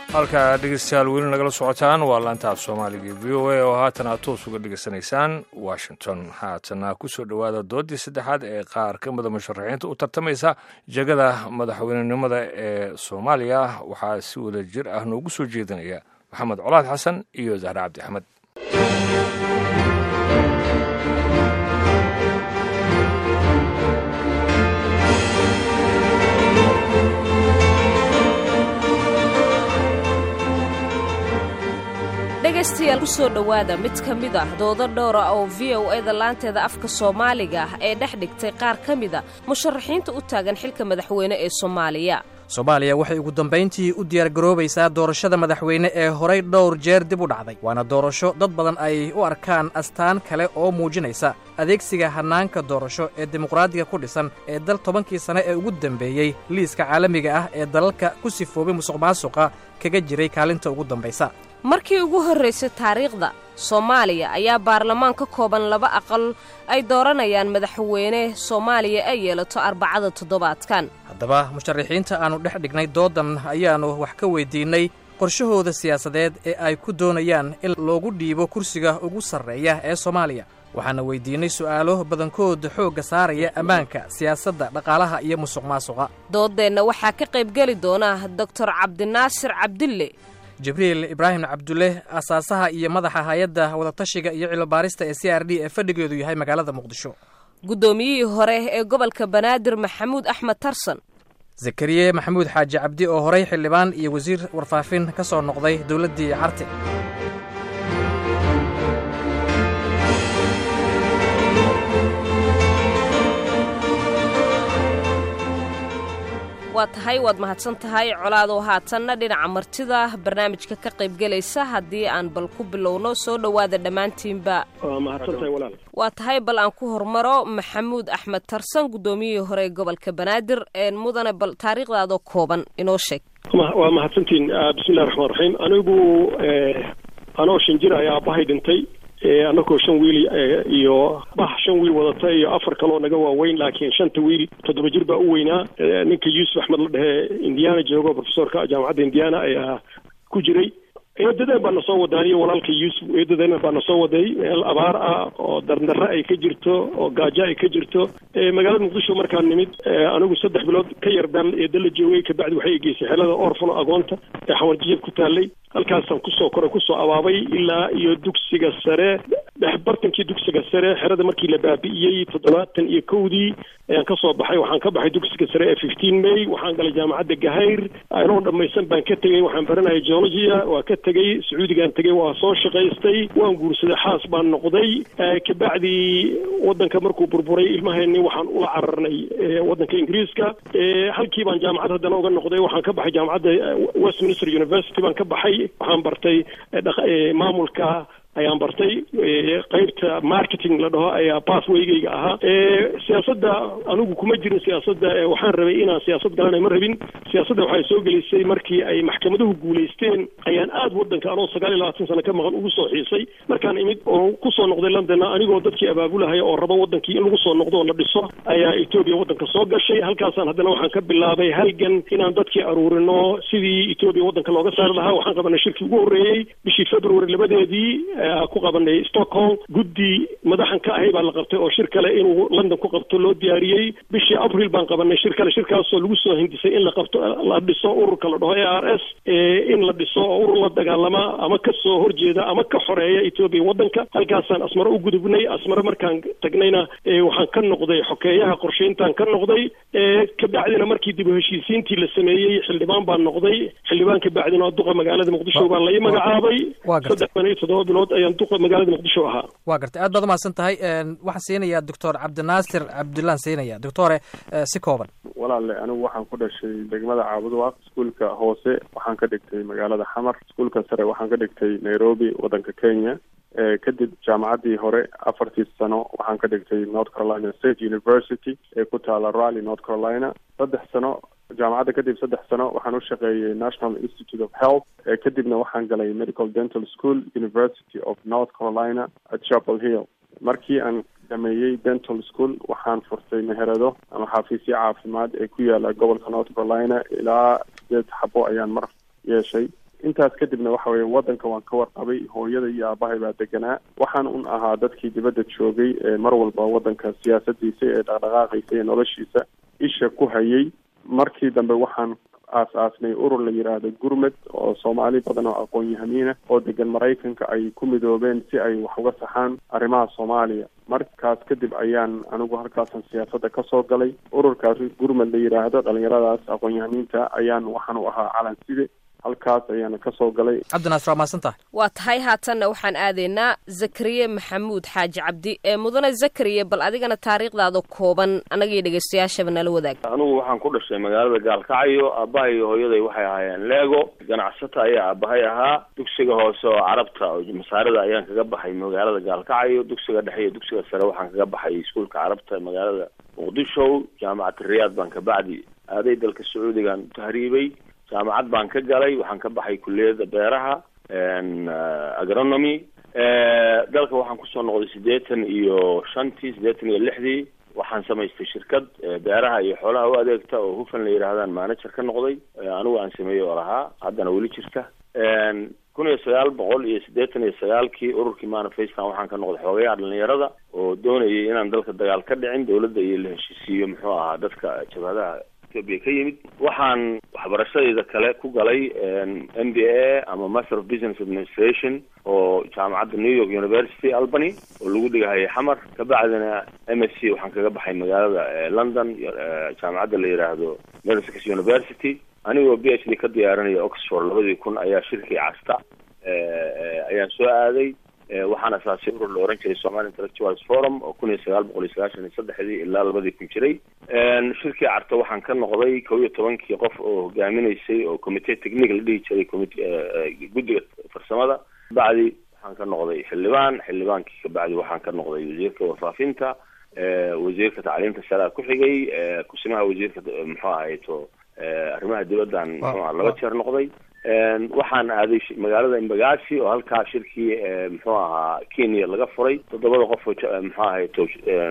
halkaa dhegeystayaal weli nagala socotaan waa laanta af soomaaliga v o a oo haatan aad toos uga dhegeysanaysaan washington haatana kusoo dhowaada doodii saddexaad ee qaar ka mida musharaxiinta u tartamaysa jegada madaxweynenimada ee soomaaliya waxaa si wada jir ah noogu soo jeedinaya maxamed colaad xasan iyo zahre cabdi axmed dhegaystayaal ku soo dhowaada mid ka mid ah doodo dhowra oo v o eda laanteeda afka soomaaliga ah ee dhex dhigtay qaar ka mida musharaxiinta u taagan xilka madaxweyne ee soomaaliya soomaaliya waxay ugu dambayntii u diyaargaroobaysaa doorashada madaxweyne ee horay dhowr jeer dib u dhacday waana doorasho dad badan ay u arkaan astaan kale oo muujinaysa adeegsiga hannaanka doorasho ee dimuqraadiga ku dhisan ee dal tobankii sane ee ugu dambeeyey liiska caalamiga ah ee dalalka ku sifoobay musuqmaasuqa kaga jiray kaalinta ugu dambaysa markii ugu horraysay taariikhda soomaaliya ayaa baarlamaan ka kooban laba aqal ay dooranayaan madaxweyne soomaaliya ay yeelato arbacada toddobaadkan haddaba musharaxiinta aannu dhex dhignay doodan ayaannu wax ka weyddiinnay qorshahooda siyaasadeed ee ay ku doonayaan in loogu dhiibo kursiga ugu sarreeya ee soomaaliya waxaana weyddiinnay su'aalo badankood xoogga saaraya ammaanka siyaasadda dhaqaalaha iyo musuqmaasuqa dooddeenna waxaa ka qaybgeli doona doktor cabdinaasir cabdille jibriil ibraahim cabdulle asaasaha iyo madaxa hay-adda wadatashiga iyo cilobaarista ee c r d ee fadhigeedu yahay magaalada muqdisho guddoomiyihii hore ee gobolka banaadir maxamuud axmed tarsan zakariye maxamuud xaaji cabdi oo horay xildhibaan iyo wasiir warfaafin ka soo noqday dowladdii carte waa tahay waad mahadsan tahay colaadoo haatanna dhinaca martida barnaamijka ka qaybgelaysa haddii aan bal ku bilowno soo dhowaada dhammaantiinba waa tahay bal aan ku hormaro maxamuud axmed tarsan guddoomiyihii hore ee gobolka banaadir mudane bal taariikhdaadoo kooban inoo sheeg waa mahadsantiin bismillahi raxmaan raxiim anigu anoo shan jir ayaa aabbahay dhintay annagoo shan wiil iyo bax shan wiil wadata iyo afar kaloo naga waaweyn laakiin shanta wiil toddoba jir baa u weynaa ninka yuusuf axmed la dhehe indiana joogo profesorka jaamacadda indiana ayaa ku jiray eedadeen baa nasoo wadaaniyo walaalka yuusuf eedadeen baa nasoo waday meel abaar ah oo dardarre ay ka jirto oo gaajo ay ka jirto magaalada muqdisho markaan nimid anigu saddex bilood ka yar baan eeda la joogay kabacdi waxay geysay xelada orfano agoonta ee xawarjiyad ku taallay halkaasaan kusoo koray kusoo abaabay ilaa iyo dugsiga sare dhexbartankii dugsiga sare xerada markii la baabi'iyey toddobaatan iyo kowdii ayaan ka soo baxay waxaan ka baxay dugsiga sare ee fifteen may waxaan galay jaamacadda gahayr anoo dhammaysan baan ka tegey waxaan baranayay geologia waa ka tegey sacuudigaan tegey waa soo shaqaystay waan guursaday xaas baan noqday kabacdi waddanka markuu burburay ilmaheenni waxaan ula cararnay waddanka ingiriiska halkii baan jaamacad haddana uga noqday waxaan ka baxay jaamacadda westminster university baan ka baxay waxaan bartay maamulka ayaan bartay qeybta marketing la dhaho ayaa pathwaygayga ahaa siyaasadda anigu kuma jirin siyaasadda waxaan rabay inaan siyaasad galana ma rabin siyaasadda waxay soo gelisay markii ay maxkamaduhu guulaysteen ayaan aad waddanka anoo sagaal iyo labaatan sano ka maqan ugu soo xiisay markaan imid oo kusoo noqday londonna anigoo dadkii abaabulahaya oo rabo waddankii in lagu soo noqdo oo la dhiso ayaa etoobiya waddanka soo gashay halkaasaan haddana waxaan ka bilaabay halgan inaan dadkii aruurino sidii etoobiya waddanka looga saari lahaa waxaan qabanay shirkii ugu horreeyey bishii february labadeedii ku qabanay stockholm guddi madaxan ka ahay baa la qabtay oo shir kale inuu london ku qabto loo diyaariyey bishii abril baan qabanay shir kale shirkaasoo lagu soo hindisay in la qabto la dhiso ururka la dhaho a r s in la dhiso oo urur la dagaalama ama ka soo horjeeda ama ka xoreeya etoobiya waddanka halkaasaan asmaro u gudubnay asmaro markaan tagnayna waxaan ka noqday xokeeyaha qorshayntaan ka noqday kabacdina markii dib u heshiisiintii la sameeyey xildhibaan baan noqday xildhibaan kabacdina duqa magaalada muqdisho baa lai magacaabay saddex ban iyo toddoba bilood ayaan duqa magaalada muqdisho ahaa waa gartay aad baad umahadsan tahay waxaan siinayaa doctor cabdinaasir cabdullaan siinaya doctore si kooban walaale anigu waxaan ku dhashay degmada caabuduwaaq iskuolka hoose waxaan ka dhigtay magaalada xamar iskuolka sare waxaan ka dhigtay nairobi waddanka kenya kadib jaamacaddii hore afartii sano waxaan ka dhigtay north carolina state university ee ku taala rally north carolina saddex sano jaamacadda kadib saddex sano waxaan u shaqeeyey national institute of health kadibna waxaan galay medical dental school university of north carolina at chapel hill markii aan dhameeyey dental school waxaan furtay meherado ama xafiisyo caafimaad ee ku yaala gobolka north carolina ilaa sideed xabo ayaan mar yeeshay intaas kadibna waxa weye waddanka waan ka warqabay hooyada iyo aabahay baa deganaa waxaan un ahaa dadkii dibadda joogay ee mar walba waddanka siyaasadiisa ee dhaqdhaqaaqiisa iyo noloshiisa isha ku hayay markii dambe waxaan aas-aasnay urur la yidhaahdo gurmed oo soomaali badan oo aqoon-yahamiina oo degan maraykanka ay ku midoobeen si ay wax uga saxaan arrimaha soomaaliya markaas kadib ayaan anigu halkaasan siyaasadda kasoo galay ururkaas gurmed la yidhaahdo dhalinyaradaas aqoon-yahamiinta ayaan waxaan u ahaa calan side halkaas ayaana kasoo galay cabdinaasir waa mahadsan tahay waa tahay haatanna waxaan aadaynaa zakariye maxamuud xaaji cabdi ee mudane zakariye bal adigana taariikhdaada kooban annagiyo dhegeystayaashaba nala wadaag anugu waxaan ku dhashay magaalada gaalkacyo aabbahay iyo hooyaday waxay ahaayeen leego ganacsata ayaa aabahay ahaa dugsiga hoose oo carabta oo masaarida ayaan kaga baxay magaalada gaalkacyo dugsiga dhexe iyo dugsiga sare waxaan kaga baxay iskuolka carabta magaalada muqdisho jaamacata riyaad baan kabacdi aaday dalka sacuudigan tahriibay jaamacad baan ka galay waxaan ka baxay kulliyadda beeraha agronomy dalka waxaan kusoo noqday siddeetan iyo shantii siddeetan iyo lixdii waxaan samaystay shirkad beeraha iyo xoolaha u adeegta oo hufan la yidhaahdaan manager ka noqday anigu aan sameeyey oo lahaa haddana weli jirta kun iyo sagaal boqol iyo siddeetan iyo sagaalkii ururkii manifestan waxaan ka noqday xoogayaha dhalinyarada oo doonayay inaan dalka dagaal ka dhicin dawladda iyo la heshiisiiyo muxuu ahaa dadka jabhadaha ethiopia ka yimid waxaan waxbarashadayda kale ku galay m b a ama master of business administration oo jaamacadda new york university albany oo lagu dhigahayay xamar kabacdina m s c waxaan kaga baxay magaalada london jaamacadda la yidhaahdo middlesex university anigoo b h d ka diyaarinaya oxford labadii kun ayaa shirkii casta ayaan soo aaday waxaan asaasay urur la oran jiray somali intellectuals forum oo kun iyo sagaal boqol iyo sagaashan iyo saddexdii ilaa labadii kun jiray shirkii carta waxaan ka noqday kow iyo tobankii qof oo hogaaminaysay oo commitee technique la dhihi jiray comit guddiga farsamada kabacdi waxaan ka noqday xildhibaan xildhibaankii kabacdi waxaan ka noqday wasiirka warfaafinta wasiirka tacliimta sarea ku xigay kusimaha wasiirka muxuu ahayto arrimaha dibaddan muxuu laba jeer noqday waxaan aaday magaalada imbagaasi oo halkaa shirkii muxuu ahaa kenya laga furay toddobada qof oo muxuu ahayto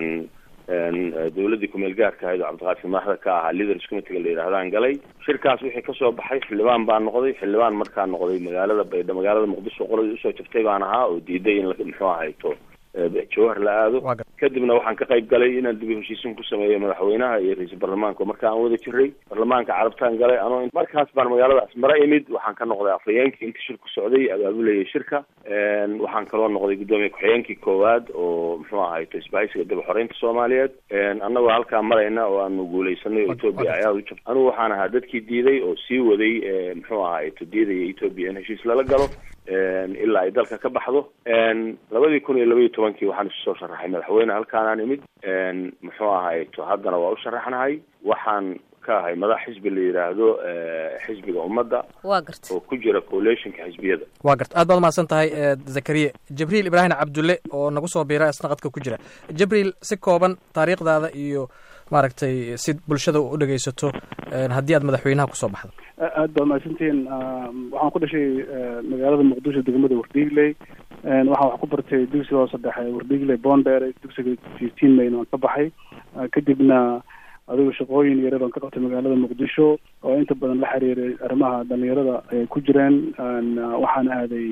dawladdii kumeel gaarka ahayd oo cabdiqaasim maaxda ka ahaa leaders committeega la yidhahdaan galay shirkaas wixii kasoo baxay xildhibaan baan noqday xildhibaan markaan noqday magaalada baydha magaalada muqdisho qoladii usoo jabtay baan ahaa oo diiday in muxuu ahayto jawhar la aado kadibna waxaan ka qayb galay inaan dib u heshiisin ku sameeyo madaxweynaha iyo ra-iisul baarlamaanka marka aan wada jiray baarlamaanka carabtaan galay anoo markaas baan magaalada asmara imid waxaan ka noqday afhayeenkii inta shirku socday abaabulayay shirka waxaan kaloo noqday guddoomiye ku-xigeenkii koowaad oo muxuu ahayto isbahaysiga dib xoreynta soomaaliyeed annagoo halkaa marayna oo aanu guuleysanay oo etoobiya ayaa u jabtay anigu waxaan ahaa dadkii diiday oo sii waday muxuu ahayto diidaya etoobiya in heshiis lala galo ilaa ay dalka ka baxdo labadii kun iyo labaiyo tobankii waxaan isu soo sharaxay madaxweyne halkaanaan imid muxuu ahayto haddana waa u sharaxnahay waxaan ka ahay madax xisbi la yidhaahdo xisbiga ummadda waa garta oo ku jira coalitionka xisbiyada waa garta aad baad umahadsan tahay zakariye jibriil ibraahim cabdulle oo nagu soo biira isna qadka ku jira jibriil si kooban taariikhdaada iyo maaragtay si bulshada u dhegaysato haddii aad madaxweynaha kusoo baxdo aad baa mahadsantihiin waxaan ku dhashay magaalada muqdisho degmada wardhiigley waxaan wax ku bartay dugsiga hoose dhexe wardhiigley bondere dugsiga fifteen mayn waan ka baxay kadibna adigu shaqooyin yare baan ka qabtay magaalada muqdisho oo inta badan la xiriiray arrimaha dhalinyarada ay ku jireen waxaan aaday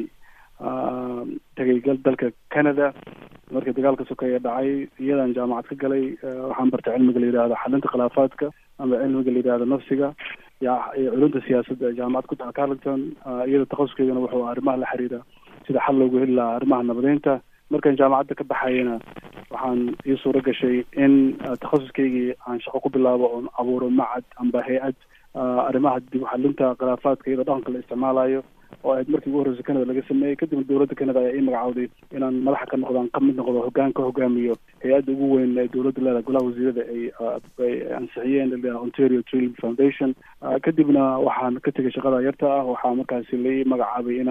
tegay dalka canada markii dagaalka sokeeye dhacay iyadaan jaamacad ka galay waxaan bartay cilmiga la yidhahdo xalinta khilaafaadka ama cilmiga la yidhahdo nafsiga iyo culunta siyaasadda jaamacad ku taha carlington iyada takhasuskeedana wuxuu arrimaha la xiriira sida xal loogu heli lahaa arrimaha nabadeynta markaan jaamacadda ka baxayana waxaan ii suuro gashay in takhasuskaygii aan shaqo ku bilaabo oon abuuro macad amba hay-ad arrimaha dib uxalinta khilaafaadka iyadoo dhaqanka la isticmaalayo oo ahayd markii ugu horreysa canada laga sameeyey kadibna dowladda canada ayaa ii magacawday inaan madaxa ka noqdaan ka mid noqdo hoggaan ka hogaamiyo hay-adda ugu weyn ee dowladda leedahay golaha wasiirada ay ay ansixiyeen la ontario training foundation kadibna waxaan ka tegay shaqada yarta ah waxaa markaasi lai magacaabay inaan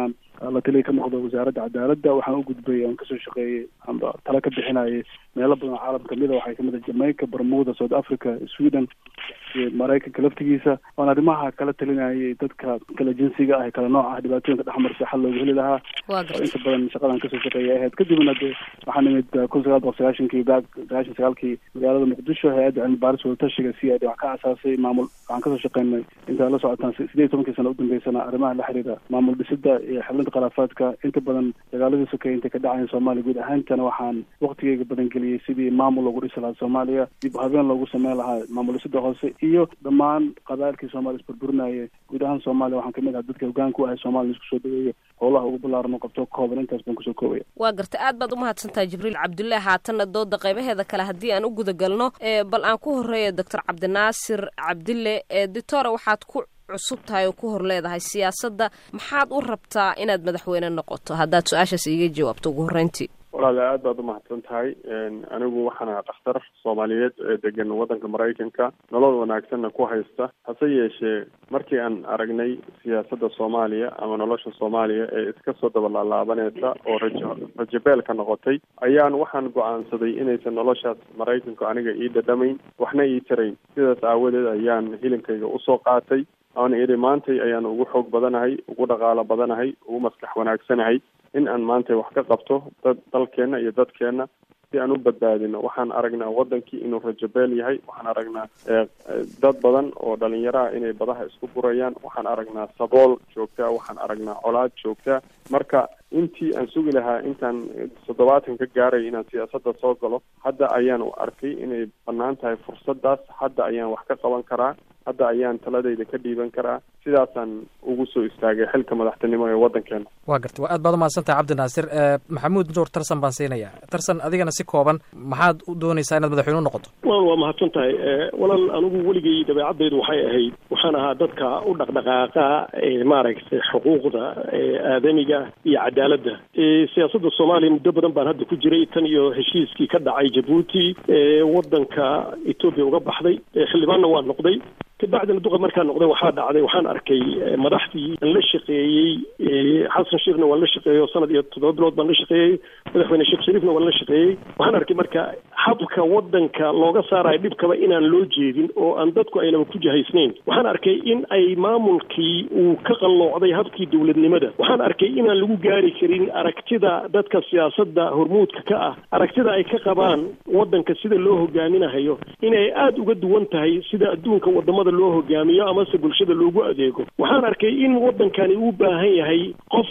la taliya ka noqdo wasaaradda cadaaladda waxaan u gudbay aan kasoo shaqeeyey amba tala ka bixinayay meelo badan oo caalam kamid a waxay kamid ah jamaica bermuda south africa sweden iyo maraykanka laftigiisa oon arrimaha kala talinayay dadka kala jinsiga ah ee kala nooc ah dhibaatooyinka dhexmarsa xal loogu heli lahaa oo inta badan shaqadan kasoo shaqeeyay ahayd kadibna de waxaan imid kun sagaal boqol sagaashankii baag sagaashan sagaalkii magaalada muqdisho hay-adda cilmi baaris wadatashiga c i d wax ka asaasay maamul waxaan kasoo shaqeynay intaa la socotaan sideed iyo tobankii sana udambeysana arrimaha la xiriira maamul dhisida iyo xiblinta khilaafaadka inta badan dagaaladii sokeeye intay ka dhacayan soomaaliya guud ahaantana waxaan waktigeyga badan geliyey sidii maamul loogu dhisi lahaa soomaaliya dib habeen loogu sameyn lahaa maamul dhisida hoose iyo dhammaan qabailkii soomaaliya isburburinayay guud ahaan soomaaliya waxaan kamid ahaa dadka hogaanka u ahay soomaliya isku soo dhaweeyo howlaha ugu ballaaran oo qabto kooban intaas baan kusoo koobaya waa garta aad baad umahadsantahay jibriil cabdullaahi haatanna dooda qaybaheeda kale haddii aan u guda galno bal aan ku horeeya doctor cabdinaasir cabdille editore waxaad ku cusub tahay oo ku hor leedahay siyaasadda maxaad u rabtaa inaad madaxweyne noqoto haddaad su-aashaas iiga jawaabto ugu horreyntii walaale aad baad umahadsan tahay anigu waxaan ahaa dhakhtar soomaaliyeed ee degan waddanka maraykanka nolol wanaagsanna ku haysta hase yeeshee markii aan aragnay siyaasadda soomaaliya ama nolosha soomaaliya ee iska soo dabalaalaabaneysa oo rajo rajabeelka noqotay ayaan waxaan go-aansaday inaysan noloshaas maraykanku aniga ii dhadhamayn waxna ii tarayn sidaas aawadeed ayaan hilinkayga usoo qaatay aan idhi maantay ayaan ugu xoog badanahay ugu dhaqaalo badanahay ugu maskax wanaagsanahay in aan maanta wax ka qabto dad dalkeenna iyo dadkeenna si aan u badbaadino waxaan aragnaa wadankii inuu rajabeel yahay waxaan aragnaa dad badan oo dhalinyaraha inay badaha isku burayaan waxaan aragnaa sabool joogtaa waxaan aragnaa colaad joogtaa marka intii aan sugi lahaa intaan toddobaatan ka gaaray inaan siyaasadda soo galo hadda ayaan u arkay inay bannaan tahay fursadaas hadda ayaan wax ka qaban karaa hadda ayaan taladayda ka dhiiban karaa sidaasaan ugu soo istaagay xilka madaxtinimo ee waddankeena waa garta waa aad baad umahadsantahay cabdinaasir maxamuud nuur tarsan baan siinaya tarsan adigana si kooban maxaad u doonaysaa inaad madaxweyne u noqoto walaal waa mahadsan tahay walaal anigu weligay dabeecadaydu waxay ahayd waxaan ahaa dadka u dhaqdhaqaaqa maaragtay xuquuqda aadamiga iyo cadaaladda siyaasadda soomaaliya muddo badan baan hadda ku jiray tan iyo heshiiskii ka dhacay jabuuti waddanka etoobiya uga baxday xildhibaanna waa noqday kabacdina duqa markaan noqday waxaa dhacday waxaan arkay madaxdii aan la shaqeeyey xasan sheekhna waan la shaqeeyey sanad iyo toddoba bilood baan la shaqeeyey madaxweyne sheekh shariifna waan la shaqeeyey waxaan arkay marka habka waddanka looga saarayo dhibkaba inaan loo jeedin oo aan dadku aynaba ku jahaysnayn waxaan arkay in ay maamulkii uu ka qalloocday habkii dowladnimada waxaan arkay inaan lagu gaari karin aragtida dadka siyaasadda hormuudka ka ah aragtida ay ka qabaan waddanka sida loo hogaaminahayo inay aada uga duwan tahay sida adduunka wadamada loo hogaamiyo amase bulshada loogu adeego waxaan arkay in waddankani uu baahan yahay qof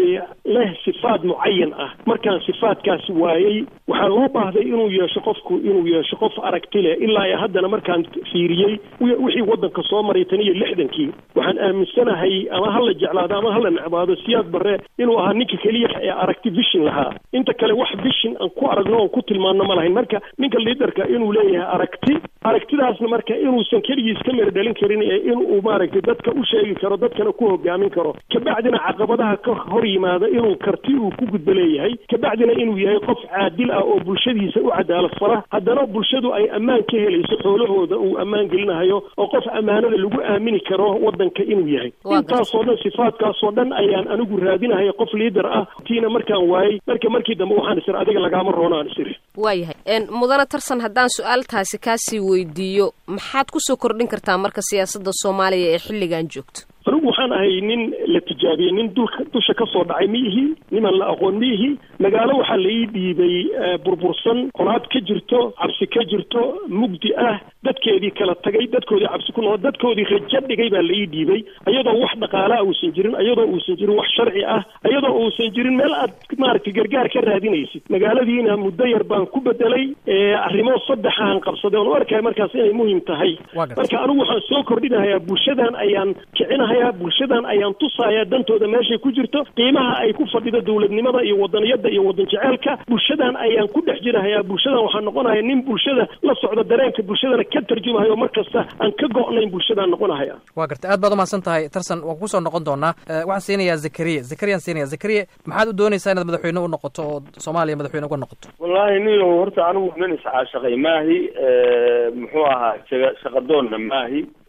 leh sifaad mucayan ah markaan sifaadkaasi waayey waxaa loo baahday inuu yeesho qofku inuu yeesho qof aragti leh ilaa iyo haddana markaan fiiriyey wixii waddanka soo maray tan iyo lixdankii waxaan aaminsanahay ama hala jeclaado ama hala necbaado siyaad barre inuu ahaa ninka keliya ee aragti vishin lahaa inta kale wax vishin aan ku aragno oon ku tilmaanno ma lahayn marka ninka liidarka inuu leeyahay aragti aragtidaasna marka inuusan keligiis ka mera dhalin karin ee inuu maaragtay dadka u sheegi karo dadkana ku hogaamin karo kabacdina caqabadaha ka hor yimaada inuu karti uu ku gudbo leeyahay kabacdina inuu yahay qof caadil ah oo bulshadiisa u cadaalad fara haddana bulshadu ay ammaan ka helayso xoolahooda uu ammaan gelinahayo oo qof ammaanada lagu aamini karo waddanka inuu yahay intaasoo dhan sifaadkaasoo dhan ayaan anigu raadinahaya qof liidar ah tiina markaan waayey marka markii dambe waxaan isir adiga lagaama roonaan isir waayahay mudane tarsan haddaan su-aaltaasi kaasii weydiiyo maxaad kusoo kordhin kartaa marka siyaasadda soomaaliya ee xilligan joogto anigu waxaan ahay nin la tijaabiyey nin dulka dusha ka soo dhacay ma ihi niman la aqoon ma ihi magaalo waxaa la ii dhiibay burbursan colaad ka jirto cabsi ka jirto mugdi ah dadkeedii kala tagay dadkoodii cabsi ku noqo dadkoodii rajo dhigay baa la ii dhiibay ayadoo wax dhaqaalaa uusan jirin ayadoo uusan jirin wax sharci ah ayadoo uusan jirin meel aad maaragtay gargaar ka raadinaysid magaaladiina muddo yar baan ku bedelay arrimo saddexaan qabsaday oon u arkaya markaas inay muhim tahay marka anigu waxaan soo kordhinahayaa bulshadan ayaan kicinahayaa bulshadan ayaan tusayaa dantooda meeshay ku jirto qiimaha ay ku fadhido dowladnimada iyo wadaniyada iyo wadan jeceelka bulshadan ayaan ku dhex jirahayaa bulshadan waxaan noqonaya nin bulshada la socda dareenka bulshadana ka tarjumahayo mar kasta aan ka go'nayn bulshadaan noqonahaya waa gartay aad baad umahadsan tahay tarsan waan kusoo noqon doonaa waxaan siinayaa zakariya zakariyaan siinaya zakariya maxaad u doonaysaa inaad madaxweyne u noqoto oo soomaaliya madaxweyne uga noqoto wallaahi niyo horta anigu nin iscaashaqay maahi muxuu ahaa shaqa shaqadoonna maahi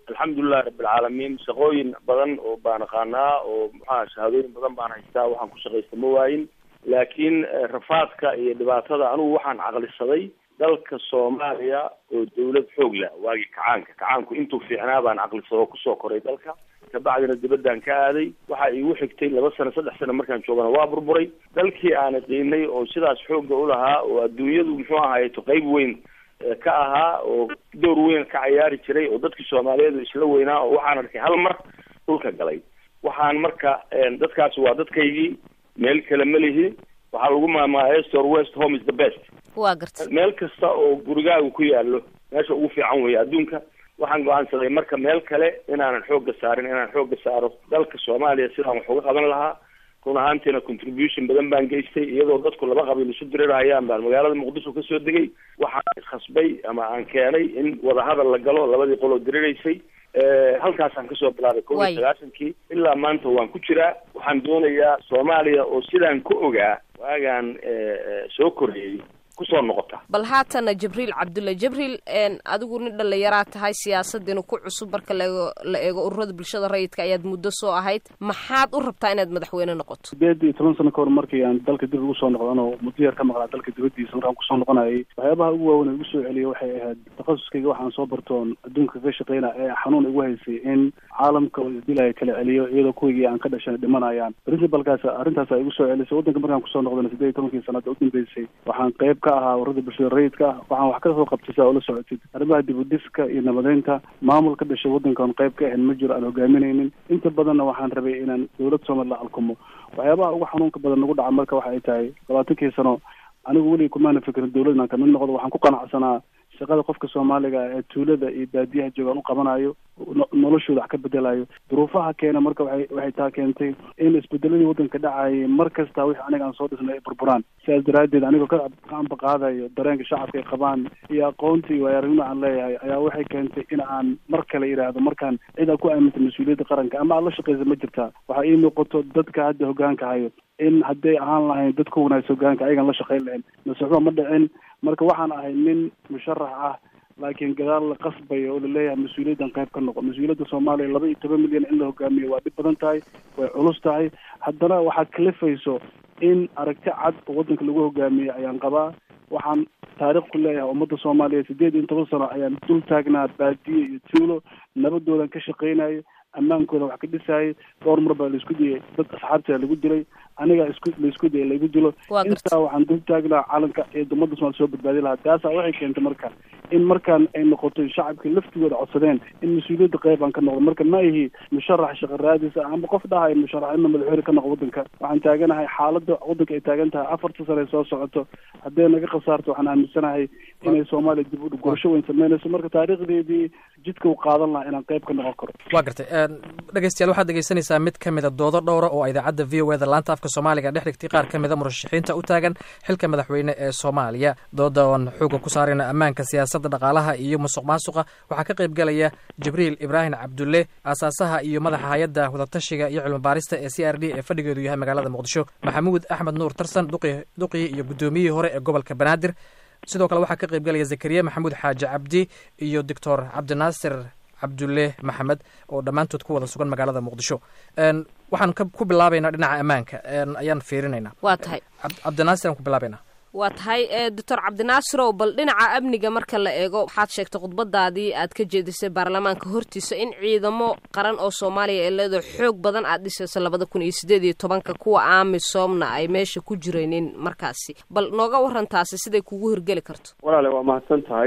alxamdulilahi rabbilcaalamiin shaqooyin badan oo baan aqaanaa oo maxaa shahaadooyin badan baan haystaa waxaan ku shaqaysta ma waayin laakiin rafaadka iyo dhibaatada anigu waxaan caqlisaday dalka soomaaliya oo dawlad xoog leh waagii kacaanka kacaanku intuu fiicnaa baan caqlisado kusoo koray dalka kabacdina dibadaan ka aaday waxa iigu xigtay laba sano saddex sano markaan joogana waa burburay dalkii aana qiinay oo sidaas xoogga ulahaa oo adduunyadu muxuu ahaayeto qeyb weyn ka ahaa oo door weyn ka cayaari jiray oo dadkii soomaaliyeed isla weynaa oo waxaan arkay hal mar dhulka galay waxaan marka dadkaasi waa dadkaygii meel kale ma lihi waxaa lagu maamulaa estor west home is the best waa garta meel kasta oo gurigaagu ku yaalo meesha ugu fiican weeye adduunka waxaan go-aansaday marka meel kale inaanan xoogga saarin inaan xoogga saaro dalka soomaaliya sidaan wax uga qaban lahaa run ahaantiina contribution badan baan geystay iyadoo dadku laba qabiil isu dirirahayaan baan magaalada muqdisho kasoo degay waxaan khasbay ama aan keenay in wadahadal la galo labadii qoloo diriraysay halkaasaan kasoo bilaabay kow iyo sagaashankii ilaa maanta waan ku jiraa waxaan doonayaa soomaaliya oo sidaan ku ogaa waagaan soo korreeyey kusoo noqota bal haatana jibriil cabdulla jibriil adigu nin dhallinyaraa tahay siyaasaddiina ku cusub marka laego la eego ururada bulshada rayidka ayaad muddo soo ahayd maxaad u rabtaa inaad madaxweyne noqoto sideed iyo toban sano ka hor markii aan dalka dib ugu soo noqdan oo muddo yar ka maqlaa dalka dibaddiisa markaan kusoo noqonayay waxyaabaha ugu waaweyn ee igu soo celiyay waxay ahayd takhasuskayga waxaan soo bartoon adduunka ka shaqeyna ee xanuun igu haysay in caalamka oo isdilaya kala celiyo iyadoo kuwigii aan ka dhashan dhimanayaan principalkaas arrintaasa igu soo celisay waddanka markaan kusoo noqdana sideed iyo tobankii sanada u dambeysay waxaan qayb ka ahaa ururada bulshada rayidka ah waxaan wax ka soo qabtay saa ula socotid arrimaha dibudiska iyo nabadeynta maamul ka dhashay waddankan qayb ka ahayn ma jiro aan hogaaminaynin inta badanna waxaan rabay inaan dawlad soomaliya alkumo waxyaabaha ugu xanuunka badan nagu dhaca marka waxa ay tahay labaatankii sano anigu weliga kumaana fikrin dawlad inaan kamid noqdo waxaan ku qanacsanaa shaqada qofka soomaaliga ee tuulada iyo baadiyaha joogaan u qabanayo noloshooda wax ka bedelayo duruufaha keena marka waxay waxay taa keentay in isbedeladii waddanka dhacayay mar kasta wixii aniga aan soo dhisnay ay burburaan sidaas daraaddeed anigoo ka gacanba qaadayo dareenka shacabka ay qabaan iyo aqoonta iyo waayaaragnima aan leeyahay ayaa waxay keentay in aan mar kale yidhaahdo markaan cid aad ku aamintay mas-uuliyadda qaranka ama aad la shaqaysa ma jirtaa waxaa ii muuqato dadka hadda hoggaanka hayo in hadday ahaan lahayn dad ka wanaagsa hogaanka ayagan la shaqayn lahayn masuxba ma dhicin marka waxaan ahay nin musharax ah laakiin gadaal la qasbayo oo laleeyahay mas-uuliyaddan qayb ka noqo mas-uuliyadda soomaaliya laba iyo toban milyan in la hogaamiyo waa dhib badan tahay way culus tahay haddana waxaad kalifayso in aragti cad oo waddanka lagu hogaamiyo ayaan qabaa waxaan taarikh ku leeyahay ummadda soomaaliya sideed iyo toban sano ayaan dul taagnaa baadiye iyo tuulo nabadoodan ka shaqaynayo ammaankooda wax ka dhisayay dhowr mar baa laisku diyay dad asxaabtaa lagu dilay aniga isku laisku diyay laigu dilo intaa waxaan dul taagnaa calanka iyo ummadda somalia soo badbaadi lahaa taasaa waxay keentay marka in markaan ay noqoto shacabkii laftigooda codsadeen in mas-uuliyadda qayb aan ka noqdo marka ma ihi musharax shaqa raadis ah ama qof dhahayo musharax ima madaxweyne ka noqo waddanka waxaan taaganahay xaaladda waddanka ay taagan tahay afarta sane soo socoto hadday naga khasaarto waxaan aaminsanahay inay soomaaliya dib u gurasho weyn sameynayso marka taariikhdeedii jidka u qaadan lahaa inaan qayb ka noqon karo waa gartay dhegeystayaal waxaad dhegeysanaysaa mid ka mida doodo dhowra oo idaacadda v o eda laanta afka soomaaliga dhex dhigtay qaar ka mida murashaxiinta u taagan xilka madaxweyne ee soomaaliya dooda oon xooga ku saarayna ammaanka siyaasadda dhaqaalaha iyo musuq maasuqa waxaa ka qayb galaya jibriil ibraahim cabdulle aasaasaha iyo madaxa hay-adda wadatashiga iyo cilmi baarista ee c r d ee fadhigeedu yahay magaalada muqdisho maxamuud axmed nuur tarsan duqii iyo guddoomiyihii hore ee gobolka banaadir sidoo kale waxaa ka qayb galaya zakariya maxamuud xaaji cabdi iyo doctor cabdinaasir cabdulle maxamed oo dhammaantood ku wada sugan magaalada muqdisho waxaan ku bilaabaynaa dhinaca ammaanka ayaan fiirinaynaa waa tahay cabdinaasir aan ku bilaabaynaa waa tahay doctor cabdinaasirow bal dhinaca amniga marka la eego waxaad sheegtay khudbadaadii aad ka jeedisay baarlamaanka hortiisa in ciidamo qaran oo soomaaliya ee leedo xoog badan aad dhisayso labada kun iyo sideed iyo tobanka kuwa amisoomna ay meesha ku jiraynin markaasi bal nooga waran taasi siday kugu hirgeli karto walaale waa mahadsan tahay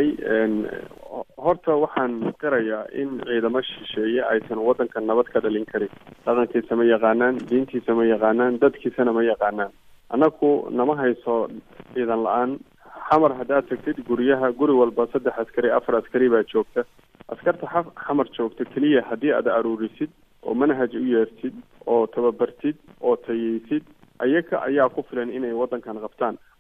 horta waxaan qirayaa in ciidamo shisheeye aysan waddanka nabad ka dhalin karin dhaqankiisa ma yaqaanaan diintiisa ma yaqaanaan dadkiisana ma yaqaanaan annaku nama hayso ciidan la-aan xamar haddaad tagtid guryaha guri walba saddex askari afar askari baa joogta askarta xa xamar joogta keliya haddii aad aruurisid oo manhaj u yeertid oo tababartid oo tayeysid ayaga ayaa ku filan inay waddankan qabtaan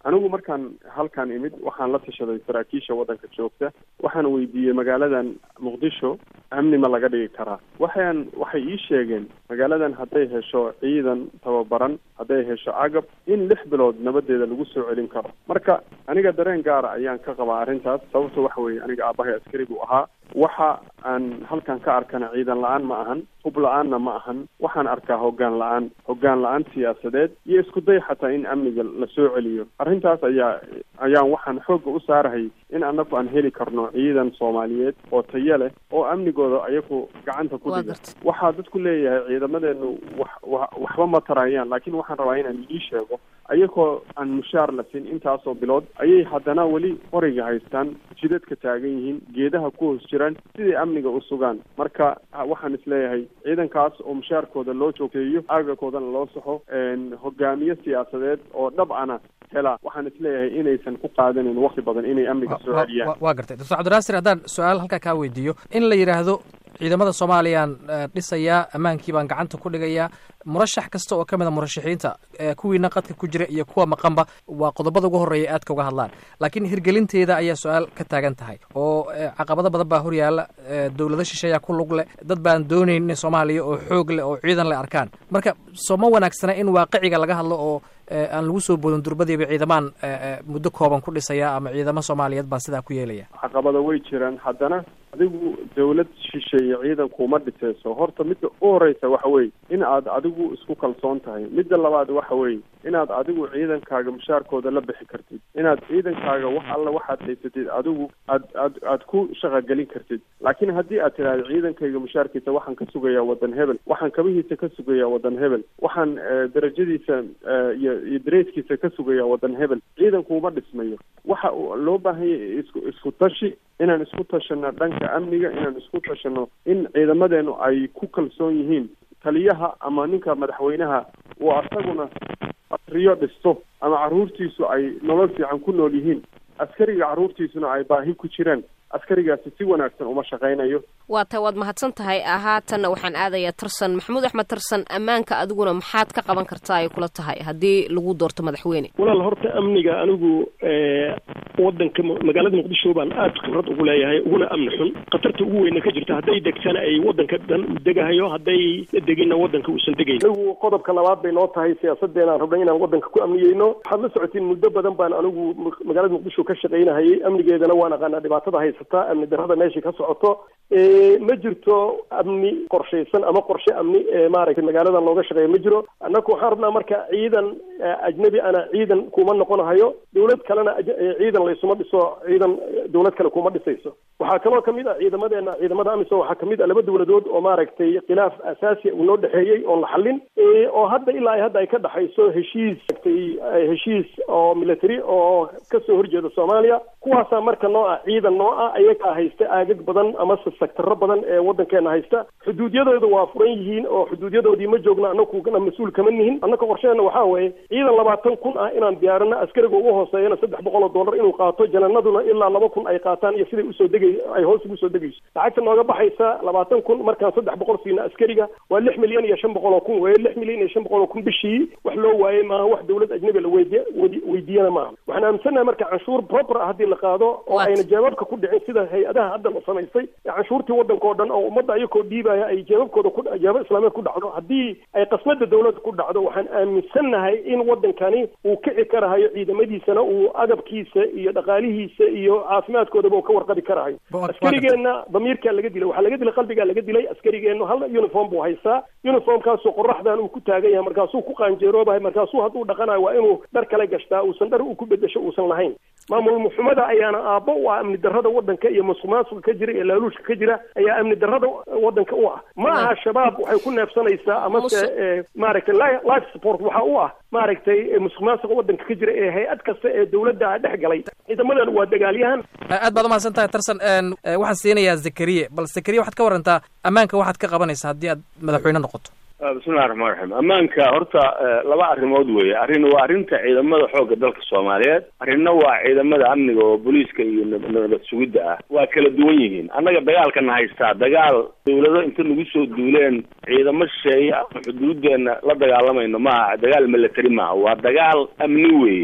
anigu markaan halkan imid waxaan la tashaday saraakiisha waddanka joogta waxaan weydiiyey magaaladan muqdisho amni ma laga dhigi karaa waxaan waxay ii sheegeen magaaladan hadday hesho ciidan tababaran hadday hesho agab in lix bilood nabadeeda lagu soo celin karo marka aniga dareen gaara ayaan ka qabaa arrintaas sababto waxa weeye aniga aabahay askari buu ahaa waxa aan halkan ka arkana ciidan la-aan ma ahan hub la-aanna ma ahan waxaan arkaa hoggaan la-aan hoggaan la-aan siyaasadeed iyo isku day xataa in amniga la soo celiyo arrintaas ayaa ayaan waxaan xoogga u saarahay in annagu aan heli karno ciidan soomaaliyeed oo tayo leh oo amnigooda ayagu gacanta ku dhiga waxaa dadku leeyahay ciidamadeenu wax wa waxba ma tarayaan laakiin waxaan rabaa inaan ii sheego ayagoo aan mushaar la siin intaasoo bilood ayay haddana weli qoriga haystaan jidadka taagan yihiin geedaha ku hoos jiraan siday amniga u sugaan marka waxaan isleeyahay ciidankaas oo mushaarkooda loo joogteeyo aagakoodana loo saxo hogaamiye siyaasadeed oo dhab ana hela waxaan isleeyahay inaysan ku qaadanin wakti badan inay amniga soo celiyaan waa gartay doctor cabdinaasir haddaan su-aal halkaa kaa weydiiyo in la yidhaahdo ciidamada soomaaliyaan dhisayaa ammaankii baan gacanta ku dhigayaa murashax kasta oo ka mid a murashaxiinta kuwiina qadka ku jira iyo kuwa maqanba waa qodobada ugu horreeya aadka uga hadlaan laakiin hirgelinteeda ayaa su-aal ka taagan tahay oo caqabado badan baa horyaala dowlado shisheeyaa ku lug leh dad baan doonayn in soomaaliya oo xoog leh oo ciidan leh arkaan marka soo ma wanaagsana in waaqiciga laga hadlo oo aan lagu soo boodin durbadiiba ciidamaan muddo kooban ku dhisaya ama ciidamo soomaaliyeed baa sidaa ku yeelaya caqabado way jiraan haddana adigu dawlad shisheeye ciidankuma dhiseyso horta midda u horeysa waxa weye in aad adigu isku kalsoon tahay midda labaad waxa weye inaad adigu ciidankaaga mushaarkooda la bixi kartid inaad ciidankaaga wax alla waxaad haysatid adigu aad aad aad ku shaqagelin kartid laakiin haddii aad tidhahdo ciidankayga mushaarkiisa waxaan ka sugayaa wadan hebel waxaan kabihiisa ka sugayaa wadan hebel waxaan darajadiisa iyo iyo dareeskiisa ka sugayaa wadan hebel ciidankuuma dhismayo waxa loo baahanya isku isku tashi inaan isku tashano dhanka amniga inaan isku tashano in ciidamadeenu ay ku kalsoon yihiin taliyaha ama ninka madaxweynaha uu asaguna riyo dhisto ama carruurtiisu ay nolol fiican ku nool yihiin askariga carruurtiisuna ay baahi ku jiraan askarigaasi si wanaagsan uma shaqaynayo waa ta waad mahadsan tahay haatanna waxaan aadayaa tarsan maxamuud axmed tarsan ammaanka adiguna maxaad ka qaban kartaa ay kula tahay haddii lagu doorto madaxweyne walaal horta amniga anigu wadanka magaalada muqdisho baan aad khibrad ugu leeyahay uguna amni xun khatarta ugu weyna ka jirta hadday degtana ay wadanka dhan u degahayo hadday deginna wadanka uusan degayn anigu qodobka labaad bay noo tahay siyaasadeenaan rabnay inaan wadanka ku amniyeyno waxaad la socotiin muddo badan baan anigu magaalada muqdisho ka shaqaynahayay amnigeedana waan aqaanaa dhibaatada haysataa amni darrada meesha ka socoto ma jirto amni qorshaysan ama qorshe amni maaragtay magaaladan looga shaqeeya ma jiro annaku waxaan rabnaa marka ciidan ajnabi ana ciidan kuma noqonahayo dawlad kalena ciidan laysuma dhiso ciidan dawlad kale kuma dhisayso waxaa kaloo kamid ah ciidamadeena ciidamada amisom waxaa kamid ah laba dawladood oo maaragtay khilaaf asaasi uu noo dhexeeyey oon la xallin oo hadda ilaa hadda ay ka dhexayso heshiis heshiis oo military oo kasoo horjeeda soomaaliya kuwaasaa marka noo ah ciidan noo ah ayagaa haysta aagag badan amase sectaro badan ee wadankeena haysta xuduudyadooda waa furan yihiin oo xuduudyadoodii ma joogno annaguna mas-uul kama nihin annaka qorsheena waxaa weeye ciidan labaatan kun ah inaan diyaarino askariga ugu hooseeyana saddex boqol oo dollar inuu qaato jananaduna ilaa laba kun ay qaataan iyo siday usoo degay ay hoos ugu soo degayso lacagta nooga baxaysa labaatan kun markaan saddex boqol siina askariga waa lix milyan iyo shan boqol oo kun weye lix milyan iyo shan boqol oo kun bishii wax loo waayey maaha wax dawlad ajnabi la weydiy weydiiyana maaha waxaan aaminsannahay marka canshuur proper ah haddii la qaado oo ayna jeebabka ku dhicin sida hay-adaha hadda la samaystay canshuurtii wadanka oo dhan oo ummadda ayakoo dhiibaya ay jeebabkooda ku jeebab islaameed ku dhacdo haddii ay qasmada dawladda ku dhacdo waxaan aaminsannahay in wadankani uu kici karahayo ciidamadiisana uu agabkiisa iyo dhaqaalihiisa iyo caafimaadkoodaba uu ka warqabi karahayo askarigeenna damiirkaa laga dilay waxaa laga dilay qalbigaa laga dilay askarigeennu hal uniform buu haystaa uniformkaasoo qoraxdan uu ku taagan yahay markaasuu ku qaanjeeroobahay markaasuu hadduu dhaqanayo waa inuu dhar kale gashtaa uusan dhar uu ku bedesho uusan lahayn maamul muxumada ayaana aabbo u ah amni darrada wadanka iyo musuqmaasuqa ka jira iyo laaluushka ka jira ayaa amni darrada wadanka u ah ma aha shabaab waxay ku neefsanaysaa amase maaragtay life support waxa u ah maaragtay musuqmaasuqa wadanka ka jira ee hay-ad kasta ee dawladda dhex galay ciidamadan waa dagaalyahan aad baad umahadsan tahay tarsan waxaan siinayaa zakariye bal zakariye waxaad ka warantaa ammaanka waxaad ka qabanaysaa haddii aad madaxweyne noqoto bismillahi raxmaan raxiim ammaanka horta laba arrimood weeye arrin waa arrinta ciidamada xoogga dalka soomaaliyeed arrinna waa ciidamada amniga oo booliiska iyo nabad sugidda ah waa kala duwan yihiin annaga dagaalkana haystaa dagaal dawlado inta nagu soo duuleen ciidamo shisheeye ama xuduudeena la dagaalamayno maaha dagaal military maaha waa dagaal amni weeye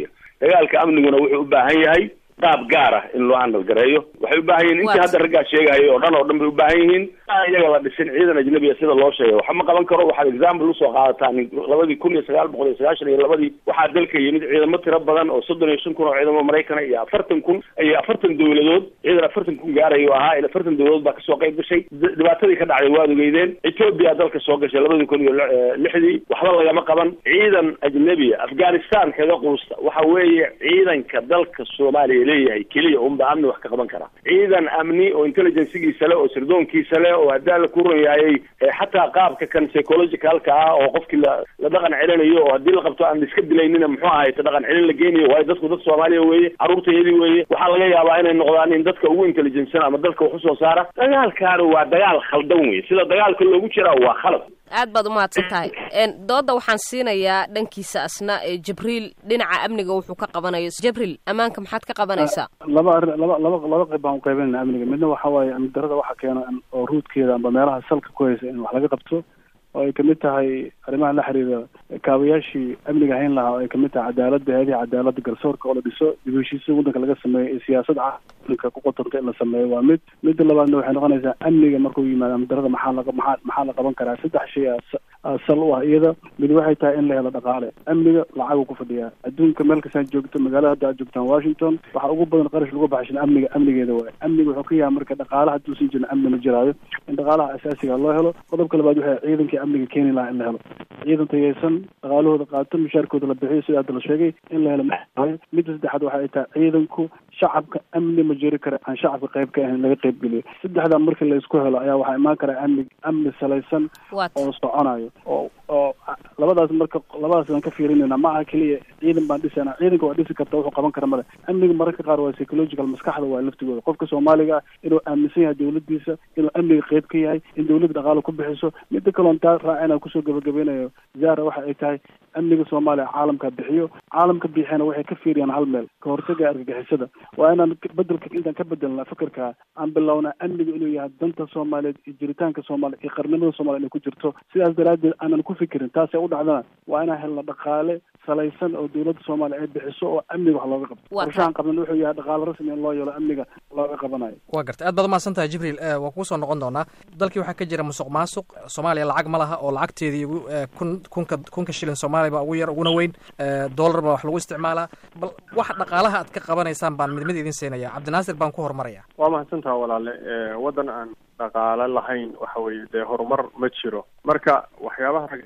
dagaalka amniguna wuxuu u baahan yahay qaab gaar ah in loo handal gareeyo waxay u baahan yihin intii hadda raggaa sheegahayo oo dhan oo dhan bay u baahan yihiin aan iyaga la dhisin ciidan ajnabiya sida loo sheegay waxa ma qaban karo waxaad example usoo qaadataan labadii kun iyo sagaal boqol iyo sagaashan iyo labadii waxaa dalka yimid ciidamo tiro badan oo soddon iyo shan kun oo ciidamo maraykana iyo afartan kun iyo afartan dowladood ciidan afartan kun gaarayo ahaa ila afartan dowladood baa kasoo qayb gashay dhibaatadii ka dhacday waad ogeydeen etoobiya dalka soo gashay labadii kun iyo lixdii waxba lagama qaban ciidan ajnabiya afghanistan kaga quusta waxa weeye ciidanka dalka soomaaliya leeyahay keliya unba amni wax ka qaban kara ciidan amni oo intelligencegiisa le oo sirdoonkiisa le oo hadaa la ku run yaayay xataa qaabka kan psychologicalka ah oo qofkii la la dhaqan celinayo oo haddii la qabto aan iska dilaynina muxuu ahay ta dhaqan celin la geynayo waayo dadku dad soomaaliya weeye carruurtayadii weeye waxaa laga yaabaa inay noqdaan in dadka ugu intelligensan ama dalka wax usoo saara dagaalkaani waa dagaal khaldan weye sida dagaalka loogu jiraa waa khalad aad baad umahadsan tahay dooda waxaan siinayaa dhankiisa asna jibriil dhinaca amniga wuxuu ka qabanayo jibriil ammaanka maxaad ka qabanaysaa laba arrin laba laba laba qayb baan uqaybinayna amniga midna waxa waaye amni darada waxa keena oo ruudkeeda amba meelaha salka ku haysa in wax laga qabto oo ay kamid tahay arrimaha la xiriira kaabayaashii amniga hayn lahaa oo ay kamid tahay cadaaladda heedihi cadaaladda garsoorka oo la dhiso dib heshiisya waddanka laga sameeyo iyo siyaasad caalamka ku qotanta in la sameeyo waa mid midda labaadna waxay noqonaysaa amniga markuu yimaado amni darada maxaa laga maxaa maxaa la qaban karaa saddex shay aa sal u ah iyada mid waxay tahay in la helo dhaqaale amniga lacaguu ku fadhiyaa adduunka meel kastaa joogto magaalada hadda aad joogtaan washington waxaa ugu badan qarash lagu baxshan amniga amnigeeda waaye amniga wuxuu ka yahay marka dhaqaale hadduusan jirin amni ma jiraayo in dhaqaalaha asaasiga loo helo qodobka labaad waxay ciidankii amniga keeni lahaa in la helo ciidan tayaysan dhaqaalahooda qaato mushaarkooda la bixiyo sida hadda la sheegay in la helo maayo midda saddexaad waxa ay tahay ciidanku shacabka amni ma jiri kara aan shacabka qayb ka ahayn laga qayb geliyo saddexdaa markii la isku helo ayaa waxaa imaan karaa amni amni salaysan oo soconayo oo oo labadaas marka labadaas aan ka fiirinayna ma aha keliya ciidan baan dhisana ciidanka waa dhisi karta wuxuu qaban kara male amniga mararka qaar waa psychological maskaxda waa laftigooda qofka soomaaliga ah inuu aaminsan yahay dawladdiisa inuu amniga qayb ka yahay in dawladda dhaqaalo ku bixiso midda kaloon taa raacina kusoo gabagabeynayo zara waxa ay tahay amniga soomaaliya caalamka bixiyo caalamka bixiyana waxay ka fiiriyaan hal meel ka hortaga argagixisada waa inaan bedelka intaan ka bedelna fikirka aan bilownaa amniga inuu yahay danta soomaaliyeed iyo jiritaanka soomaaliya iyo qarnimada soomaliya inay ku jirto sidaas daraaddeed aanan ku fikirin taasay u dhacdana waa inaan helna dhaqaale salaysan oo dawladda soomaaliya ay bixiso oo amniga wax looga qabto qorshahan qabnan wuxuu yahay dhaqaale rasmi in loo yeelo amniga looga qabanayo waa gartay aad baad umahadsan tahay jibriil waa kugu soo noqon doonaa dalkii waxaa ka jira musuq maasuq soomaaliya lacag ma laha oo lacagteedii kun kunka kunka shilin soomaaliya baa ugu yar uguna weyn dollar baa wax lagu isticmaalaa bal wax dhaqaalaha aad ka qabanaysaan baan mid mid idin siinaya cabdinaasir baan ku horumaraya waa mahadsantaha walaale waddan aan dhaqaale lahayn waxa weeye dee horumar ma jiro marka waxyaabaha rag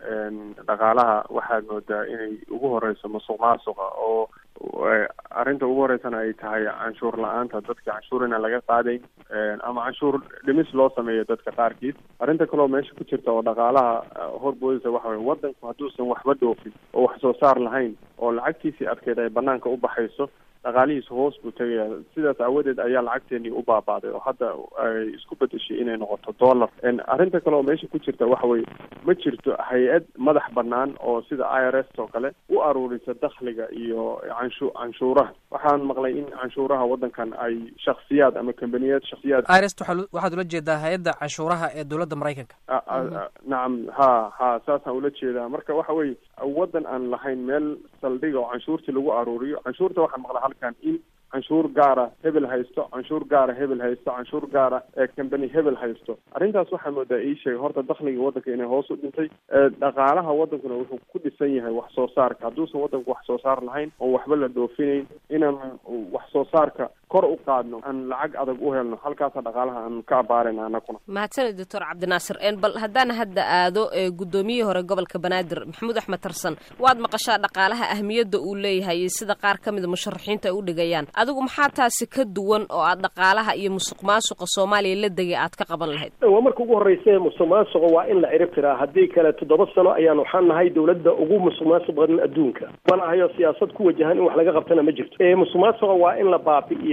dhaqaalaha waxaad moodaa inay ugu horeyso musuq maasuqa oo arrinta ugu horeysana ay tahay canshuur la-aanta dadka canshuur inaan laga qaadayn ama canshuur dhimis loo sameeyo dadka qaarkiis arrinta kaleo meesha ku jirta oo dhaqaalaha horboodisa waxa weye waddanku hadduusan waxba dhoofin oo wax soo saar lahayn oo lacagtiisii adkeed ay banaanka u baxayso dhaqaalihiisa hoos buu tegaya sidaas aawadeed ayaa lacagteenii u baabaaday oo hadda ay isku bedeshay inay noqoto dollar arrinta kale oo meesha ku jirta waxa weye ma jirto hay-ad madax banaan oo sida i r s oo kale u aruurisa dakhliga iyo canshu canshuuraha waxaan maqlay in canshuuraha waddankan ay shaksiyaad ama kambaniyaad shaksiyaad irst waxaad ula jeedaa hay-adda canshuuraha ee dowladda maraykanka nacam ha ha saasaan ula jeedaa marka waxa weye waddan aan lahayn meel saldhiga oo canshuurtii lagu aruuriyo canshuurta waxaan maqlay halkan in canshuur gaara hebel haysto canshuur gaara hebel haysto canshuur gaara ee company hebel haysto arrintaas waxaa moodaa ii sheegay horta dakhliga waddanka inay hoos u dhintay dhaqaalaha waddankuna wuxuu ku dhisan yahay wax soo saarka hadduusan waddanku wax soo saar lahayn oon waxba la dhoofinayn inaan wax soo saarka kor u qaadno aan lacag adag u helno halkaasa dhaqaalaha aan ka abaarayna anaguna mahadsanid doctor cabdinaasir bal haddaan hadda aado guddoomiyihii hore gobolka banaadir maxamuud axmed tarsan waad maqashaa dhaqaalaha ahmiyadda uu leeyahay iyo sida qaar ka mida musharaxiinta ay u dhigayaan adigu maxaa taasi ka duwan oo aad dhaqaalaha iyo musuq maasuqa soomaaliya la degay aad ka qaban lahayd waa marka ugu horreysa musuq maasuqa waa in la cirib tiraa haddii kale toddoba sano ayaan waxaan nahay dawladda ugu musuq maasuq badan adduunka mana hayo siyaasad ku wajahan in wax laga qabtana ma jirto musuq maasuqa waa in la baabi'iya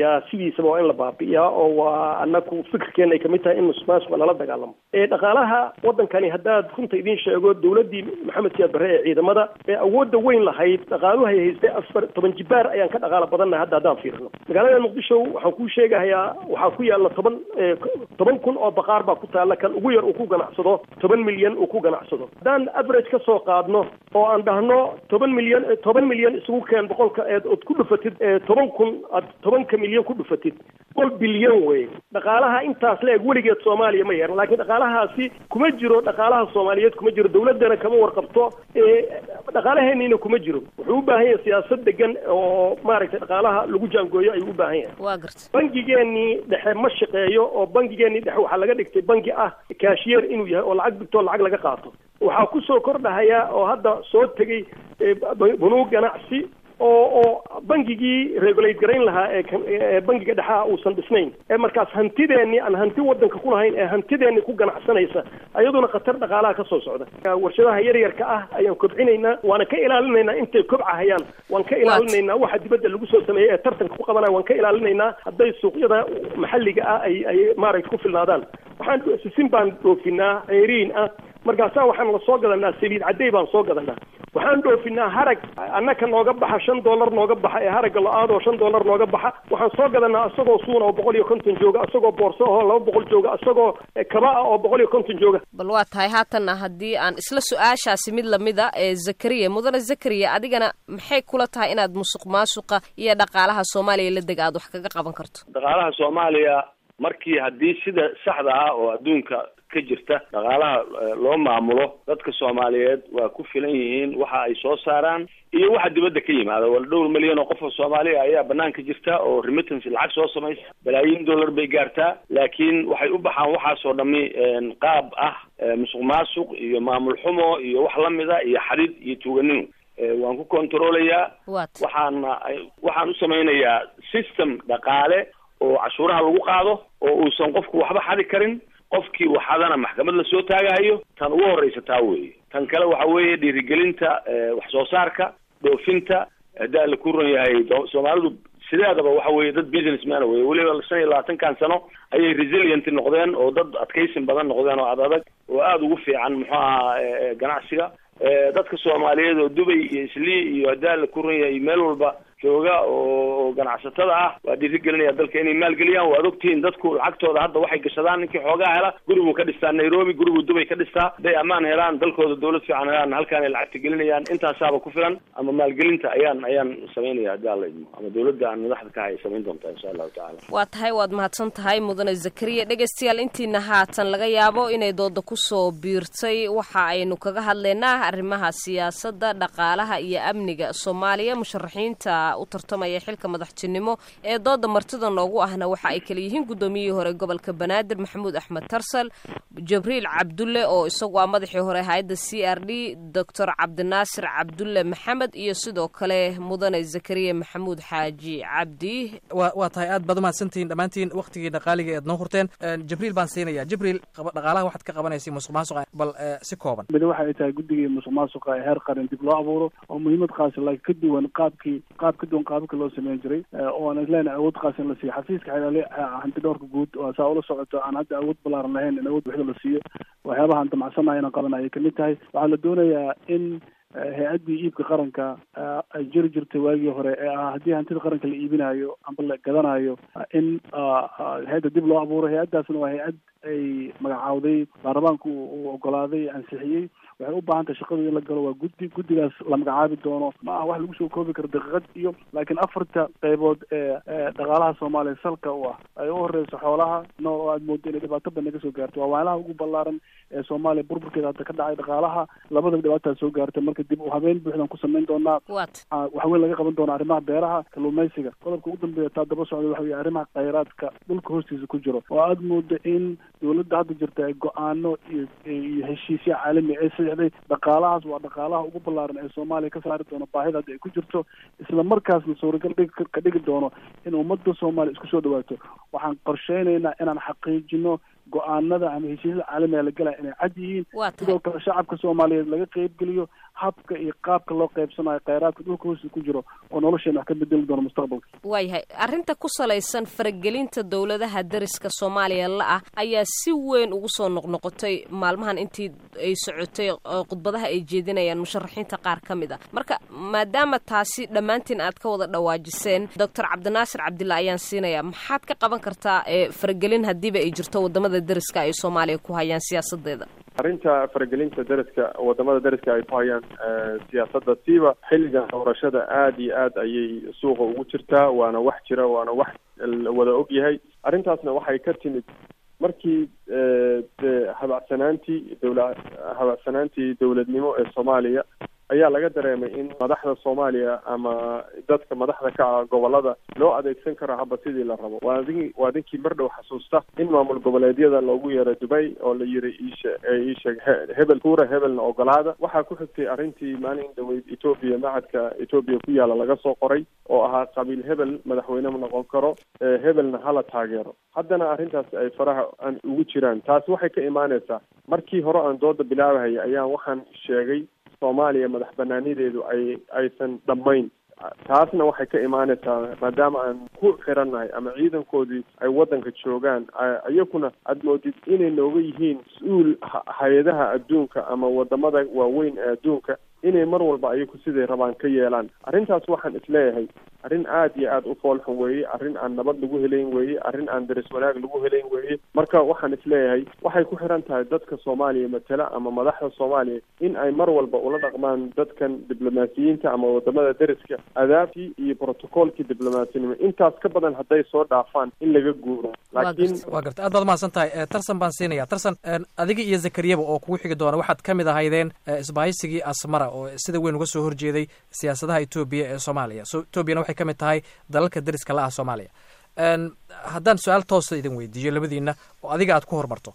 baabi'iyaa sidiisaba waa in la baabi'iyaa oo waa anaku fikirkeena ay kamid tahay in musuqmaasuqa lala dagaalamo ee dhaqaalaha waddankani haddaad runta idiin sheego dowladdii maxamed siyaad barre ee ciidamada ee awoodda weyn lahayd dhaqaaluhay haystay afar toban jibaar ayaan ka dhaqaala badannahay hadda haddaan fiirino magaalada muqdisho waxaan kuu sheegahayaa waxaa ku yaalla toban toban kun oo baqaar baa ku taalla kan ugu yar uu ku ganacsado toban milyan uu ku ganacsado haddaan average ka soo qaadno oo aan dhahno toban milyan toban milyan isugu keen boqolka eed ood ku dhufatid toban kun aad tobanka milyan ku dhufatid boqol bilyan wey dhaqaalaha intaas la-eg weligeed soomaaliya ma yeeran laakiin dhaqaalahaasi kuma jiro dhaqaalaha soomaaliyeed kuma jiro dowladdana kama warqabto dhaqaalaheeniina kuma jiro wuxuu u baahan yahay siyaasad degan oo maaragtay dhaqaalaha lagu jaangooyo ayuu u baahan yahay waa garta bangigeenii dhexe ma shaqeeyo oo bangigeenii dhexe waxaa laga dhigtay bangi ah kaashiyeer inuu yahay oo lacag digtoo lacag laga qaato waxaa kusoo kordhahaya oo hadda soo tegey bunuug ganacsi oo oo bangigii regulate garayn lahaa ee bangiga dhexaha uusan dhisnayn ee markaas hantideenii aan hanti wadanka ku lahayn ee hantideenii ku ganacsanaysa ayaduna khatar dhaqaalaha ka soo socda warshadaha yaryarka ah ayaan kobcinaynaa waana ka ilaalinaynaa intay kobcahayaan waan ka ilaalinaynaa waxa dibadda lagu soo sameeyey ee tartanka ku qabanaya waan ka ilaalinaynaa hadday suuqyada maxalliga ah ay ay maaragta ku filnaadaan waxaan sisin baan dhoofinaa ceeriin ah markaasaa waxaan la soo gadanaa saliid cadday baan soo gadanaa waxaan dhoofinaa harag annaka nooga baxa shan dollar nooga baxa ee haragga la-aadoo shan dollar nooga baxa waxaan soo gadanaa isagoo suuna oo boqol iyo konton jooga isagoo boorso ahoo laba boqol jooga isagoo kaba ah oo boqol iyo konton jooga bal waa tahay haatanna haddii aan isla su-aashaasi mid lamida ee zakariya mudane zakariya adigana maxay kula tahay inaad musuq maasuqa iyo dhaqaalaha soomaaliya la deg aad wax kaga qaban karto dhaqaalaha soomaaliya markii haddii sida saxda ah oo adduunka ka jirta dhaqaalaha loo maamulo dadka soomaaliyeed waa ku filan yihiin waxa ay soo saaraan iyo waxa dibadda ka yimaada wala dhowr milyan oo qof oo soomaaliya ayaa banaanka jirta oo remittance lacag soo samaysa balaayiin dollar bay gaartaa laakiin waxay u baxaan waxaasoo dhami qaab ah musuq maasuq iyo maamul xumo iyo wax lamida iyo xadid iyo tuuganimo waan ku controlayaa waxaana waxaan u samaynayaa system dhaqaale oo cashuuraha lagu qaado oo uusan qofku waxba xadi karin qofkii waxadana maxkamad lasoo taagahayo tan ugu horreysa taa weeye tan kale waxa weeye dhiirigelinta wax soo saarka dhoofinta haddaa la ku ron yahay soomaalidu sideedaba waxa weeye dad businessman weye weliba shan iyo labaatankan sano ayay resilient noqdeen oo dad adkaysin badan noqdeen oo ad adag oo aada ugu fiican muxuu ahaa ganacsiga dadka soomaaliyeed oo dubay iyo islii iyo haddaa la ku ron yahay meel walba jooga oo ganacsatada ah waa dhiirigelinaya dalka inay maalgeliyaan waad ogtihiin dadku lacagtooda hadda waxay gashadaan ninkii xoogaa hela guribuu ka dhistaa nairobi guribuu dubay ka dhistaa hadday ammaan helaan dalkooda dawlad fiican helaan halkaan ay lacagta gelinayaan intaasaaba ku filan ama maalgelinta ayaan ayaan samaynaya haddii alla idmo ama dawladda aan madaxda ka hay samayn doontaa insha allahu tacala waa tahay waad mahadsan tahay mudane zakariya dhegaystayaal intiina haatan laga yaabo inay dooda kusoo biirtay waxa aynu kaga hadlaynaa arrimaha siyaasadda dhaqaalaha iyo amniga soomaaliya musharaxiinta u tartamaya xilka madaxtinimo ee dooda martida noogu ahna waxa ay kala yihiin guddoomiyihii hore gobolka banaadir maxamuud axmed tarsal jabriil cabdulle oo isagu ah madaxii hore hay-adda c r d doctor cabdinaasir cabdulle maxamed iyo sidoo kale mudane zakariya maxamuud xaaji cabdi wa waa tahay aad baad umahadsantihiin dhammaantiin waktigii dhaqaaliga eed noo hurteen jibriil baan siinaya jibriil dhaqaalaha waxaad ka qabanaysa musuq maasuqa bal si kooban mid waxa ay tahay guddigii musuq maasuqa ee heer qaran dib loo abuuro oo muhiimad qaasi laakiin ka duwan qaabkii qaab ka duwan qaababka loo sameyn jiray oo aan isleenahay awood qaas in la siiyo xafiiska xelaale hanti dhowrka guud oo saa ula socoto aan hadda awood balaaran lahayn in awood buuxda la siiyo waxyaabaha aan damacsanaya inaan qabanaya kamid tahay waxaa la doonayaa in hay-addii iibka qaranka ay jiri jirtay waagii hore ee ah haddii hantida qaranka la iibinayo amba la gadanayo in hay-adda dib loo abuuro hay-addaasna waa hay-ad ay magacaawday baarlamaanku uu ogolaaday ansixiyey waxay u baahan tahay shaqadu in la galo waa guddi guddigaas la magacaabi doono ma aha wax lagu soo koobi karo daqiiqad iyo laakiin afarta qaybood ee dhaqaalaha soomaaliya salka u ah ay u horeyso xoolaha nool oo aad moodo inay dhibaato badan ka soo gaarto waa waalaha ugu ballaaran ee soomaaliya burburkeeda hadda ka dhacay dhaqaalaha labadaba dhibaataa soo gaartay marka dib u habeen buuxdan ku samayn doonaa wax weyn laga qaban doona arrimaha beeraha kalluumaysiga qodobka ugu dambeeya taa daba socda waxa weye arrimaha khayraadka dhulka hoostiisa ku jiro oo aad moodo in dawladda hadda jirta ay go-aano iyo iyo heshiisya caalami ay saxday dhaqaalahaas waa dhaqaalaha ugu ballaaran ee soomaaliya ka saari doono baahida hadda ay ku jirto isla markaasna suuragal dhig ka dhigi doono in ummadda soomaaliya isku soo dhawaato waxaan qorsheynaynaa inaan xaqiijino go-aanada ama heshiisyada caalamiga la galaya inay cad yihiin sidoo kale shacabka soomaaliyeed laga qeybgeliyo habka iyo qaabka loo qaybsanayo kheyraadka dhulka hoosta ku jiro oo nolosheena wax ka bedeli doono mustaqbalka waayahay arrinta ku salaysan faragelinta dowladaha dariska soomaaliya la ah ayaa si weyn ugu soo noqnoqotay maalmahan intii ay socotay khudbadaha ay jeedinayaan musharaxiinta qaar ka mid a marka maadaama taasi dhammaantiin aad ka wada dhawaajiseen doctor cabdinaasir cabdilla ayaan siinayaa maxaad ka qaban kartaa faragelin haddiiba ay jirto wadamada dariska ay soomaaliya ku hayaan siyaasadeeda arrinta faragelinta dariska wadamada dariska ay ku hayaan siyaasadda siiba xilligan doorashada aada iyo aad ayay suuqa ugu jirtaa waana wax jira waana wax wada og yahay arrintaasna waxay ka timid markii de habacsanaantii dowla habacsanaantii dowladnimo ee soomaaliya ayaa laga dareemay in madaxda soomaaliya ama dadka madaxda ka ah gobolada loo adeegsan karo haba sidii la rabo waa adin waa dinkii mar dhow xasuusta in maamul goboleedyada loogu yeero dubay oo la yiri iishe iisheeg hebel kuura hebelna ogolaada waxaa ku xigtay arrintii maalin dhaweyd etoobiya macadka etoobiya ku yaala laga soo qoray oo ahaa qabiil hebel madaxweyne ma noqon karo hebelna hala taageero haddana arrintaas ay faraha aan ugu jiraan taasi waxay ka imaaneysaa markii hore aan dooda bilaabahaya ayaan waxaan sheegay soomaaliya madax banaanideedu ay aysan dhammayn taasna waxay ka imaaneysaa maadaama aan ku xirannahay ama ciidankoodii ay waddanka joogaan iyakuna aada moodid inay nooga yihiin mas-uul hay-adaha adduunka ama wadamada waaweyn ee adduunka inay mar walba ayaku siday rabaan ka yeelaan arrintaas waxaan isleeyahay arrin aada iyo aada u foolxun weeye arrin aan nabad lagu helayn weeye arrin aan daris wanaag lagu helayn weeye marka waxaan isleeyahay waxay ku xiran tahay dadka soomaaliya matala ama madaxda soomaaliya in ay mar walba ula dhaqmaan dadkan diblomaasiyiinta ama wadamada deriska adaabtii iyo brotocoolkii diblomaasiyanimo intaas ka badan hadday soo dhaafaan in laga guuro laakiin waa garta aad baad mahadsan tahay tarsan baan siinaya tarsan adiga iyo zakariyaba oo kugu xigi doona waxaad ka mid ahaydeen isbahaysigii asmara oo sida weyn uga soo horjeeday siyaasadaha etoobiya ee soomaaliya so etoobiyana waxay ka mid tahay dalalka deriska la ah soomaaliya haddaan su-aal toosa idin weydiiyo labadiina oo adiga aad ku horumarto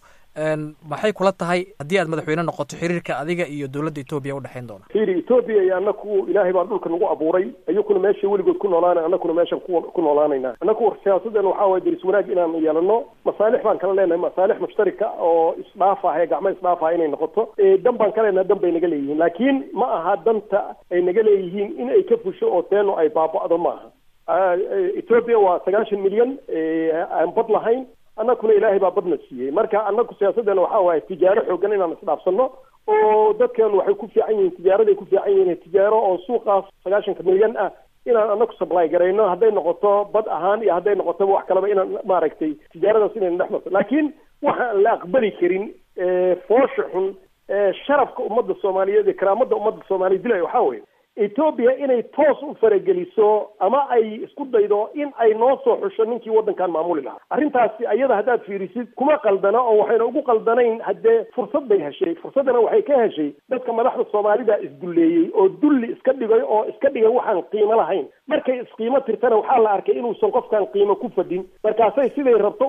maxay kula tahay haddii aad madaxweyne noqoto xiriirka adiga iyo dowladda etoobiya udhexayn doona fiiri etoobiya iyo anaku ilaahay baa dhulka nagu abuuray iyakuna meesha weligood ku noolaana anakuna meeshan ku ku noolaanayna anaku siyaasadeena waxaa waye deris wanaag inaan yeelano masaalix baan kala leenahay masaalix mushtarika oo isdhaafah ee gacmo isdhaafah inay noqoto dan baan ka leenahay dan bay naga leeyihiin laakiin ma aha danta ay naga leeyihiin in ay ka fusho oo teeno ay baaba'do ma aha etoobiya waa sagaashan milyan aan bad lahayn annakuna ilaahay baa badna siiyey marka annaku siyaasaddeena waxaa waaye tijaaro xoogan inaan isdhaafsano oo dadkeenu waxay ku fiican yihiin tijaaraday ku fiican yihiin tijaaro oo suuqaas sagaashanka milyan ah inaan annaku supply garayno hadday noqoto bad ahaan iyo hadday noqotoba wax kaleba inaan maaragtay tijaaradaas inayna dhex marto laakiin waxaan la aqbali karin foosha xun sharafka ummadda soomaaliyeed iyo karaamada ummadda soomaaliya dilay waxaa weeye etoobiya inay toos u farageliso ama ay isku daydo in ay noo soo xusho ninkii waddankan maamuli lahaa arrintaasi ayada haddaad fiirisid kuma qaldana oo waxayna ugu qaldanayn haddee fursad bay heshay fursaddana waxay ka heshay dadka madaxda soomaalida isdulleeyey oo dulli iska dhigay oo iska dhigay waxaan qiimo lahayn markay isqiimo tirtana waxaa la arkay inuusan qofkan qiimo ku fadhin markaasay siday rabto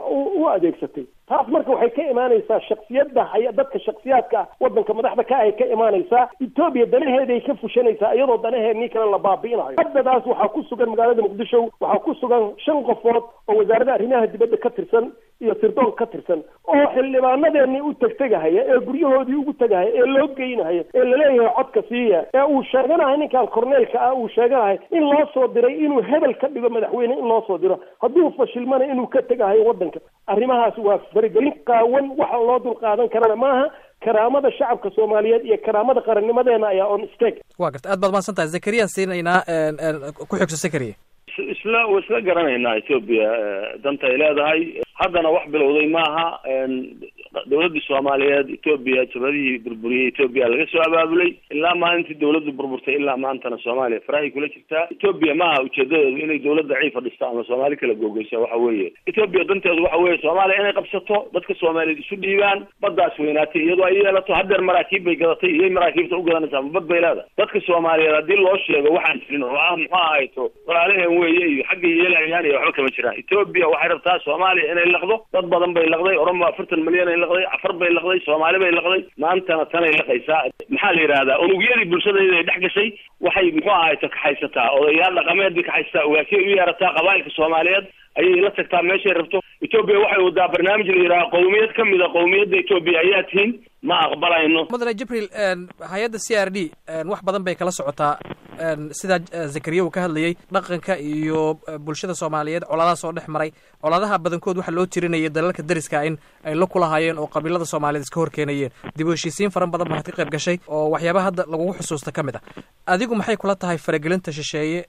u adeegsatay taas marka waxay ka imaanaysaa shaksiyadda hay dadka shaksiyaadka ah waddanka madaxda ka ay ka imaanaysaa etoobiya danaheeday ka fushanaysaa iyadoo danaheednii kale la baabi'inayo haddadaas waxaa ku sugan magaalada muqdisho waxaa ku sugan shan qofood oo wasaaradda arrimaha dibadda ka tirsan iyo sirdoon ka tirsan oo xildhibaanadeennii u tegtegahaya ee guryahoodii ugu tegahaya ee loo geynahaya ee laleeyahay codka siiya ee uu sheeganahay ninkan korneelka ah uu sheeganahay in loo soo diray inuu hebel ka dhigo madaxweyne in loo soo diro hadduu fashilmana inuu ka tegahayo waddanka arrimahaas waa faragelin qaawan waxa loo dul qaadan karana maaha karaamada shacabka soomaaliyeed iyo karaamada qarannimadeena ayaa on steg waa garta aad baad mahadsan tahay zakariyaan siinaynaa ku xigso zakariya isla wa isla garanaynaa etoobiya danta ay leedahay haddana wax bilowday maaha dawladdii soomaaliyeed etoobiya jabadihii burburiyey etoobiya laga soo abaabulay ilaa maalintii dawladdu burburtay ilaa maantana soomaaliya farahay kula jirtaa etoobiya maaha ujeedadeedu inay dawlad daciifa dhisto ama soomaali kala googeysa waxa weeye etoobiya danteedu waxa weeye soomaaliya inay qabsato dadka soomaaliyeed isu dhiibaan baddaas weynaatay iyadoo ay yeelato haddeer maraakiib bay gadatay iyay maraakiibta u gadanaysaa ma bad bay leedahay dadka soomaaliyeed haddii loo sheego waxaan jirin oo ah muxuu ahayto walaalaheen weeye iyo xagga yeelayaan iyo waxba kama jiraan etoobiya waxay rabtaa soomaaliya inay laqdo dad badan bay laqday oromo afartan milyan ay laqday afar bay laqday soomaali bay laqday maantana tanay laqaysaa maxaa la yidhahdaa unugyadii bulshadeeda ay dhex gashay waxay muxuu ahayto kaxaysataa odayaal dhaqameed bay kaxaysataa ogaasiyay u yeerataa qabaa'ilka soomaaliyeed ayay la tagtaa meeshay rabto etoobiya waxay wadaa barnaamij la yidhaha qowmiyad ka mida qowmiyadda etoobiya ayaa tihiin ma aqbalayno mudane jibriil hay-adda c r d wax badan bay kala socotaa sidaa zakariya uu ka hadlayey dhaqanka iyo bulshada soomaaliyeed colaadaha soo dhex maray colaadaha badankood waxaa loo tirinayay dalalka dariska in ay la kulahaayeen oo qabiilada soomaaliyeed iska horkeenayeen dib u heshiisiin faran badan baad ka qayb gashay oo waxyaabaha hadda lagugu xusuusta ka mid ah adigu maxay kula tahay faragelinta shisheeye